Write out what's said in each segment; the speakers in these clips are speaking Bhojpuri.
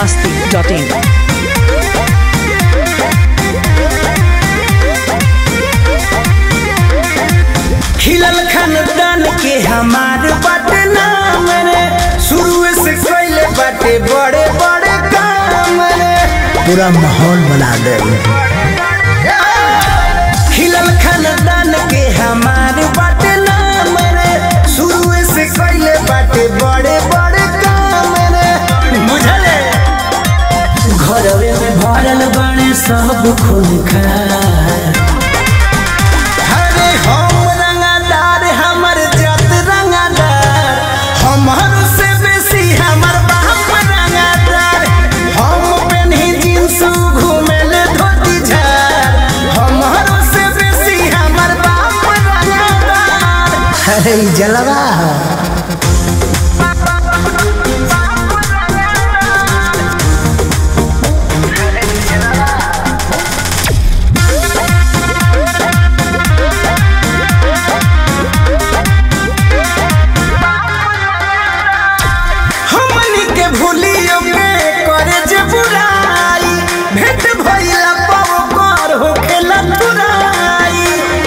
masti.in. खिलल खानदान के हमार बाटे नाम रे शुरू से कैले बाटे बड़े बड़े काम रे पूरा माहौल बना दे खिलल खानदान के हमार बाटे नाम रे शुरू से कैले बाटे बड़े बड़े काम रे बुझले घरवे में भरल बड़े सब खून खार हरे हम रंगादार हमर जात रंगादार हमर से बेसी हमर बाप रंगादार हम पेन्ही जींस घूमेले धोती झार हमर से बेसी हमर बाप रंगादार अरे ई जलवा है। हमनी के भूलियो के करे जे बुराई भेंट भइला पाओ कर होखेला तुराई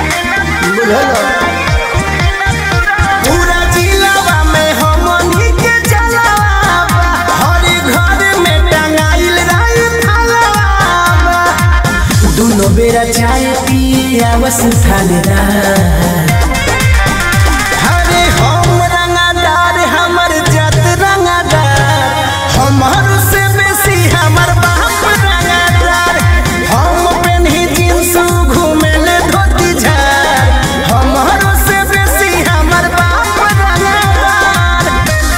पूरा जिलावा में हमनी के जलावा हर घर में टंगाइल रही फलावा दोनों बेरा चाय पिए आवस थानेदार हरे हम रंगादार हमर जात रंगादार हमर से बेसी हमर बाप रंगादार हम पेन्ही जींस घूमेले धोती झार हमर से बेसी हमर बाप रंगादार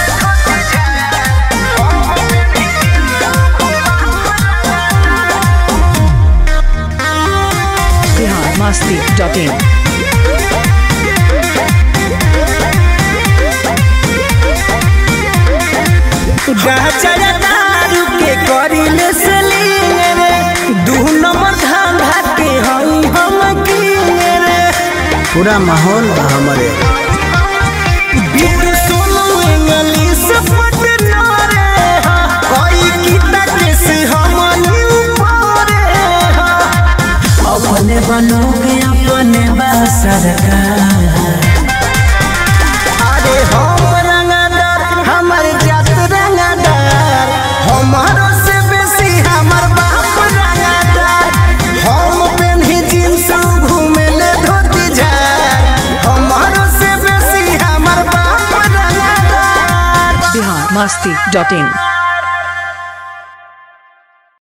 Bihar masti.in. गाजर दारू के करिले सेलिंग रे दू नंबर धंधा के हई हम किंग रे पूरा माहौल बा हमारे बीट सोनू इंग्लिश पटना रे हा कोई किता के से हमनी ऊपर हा अपने बनोगे अपने बा सरकार अरे हम रंगदार हमर जात रंगदार हमारो से बेसी हमर बाप रंगदार हम पेन्ही जींस घूमेले धोती झार हमारो से बेसी हमर बाप रंगदार Bihar masti.in.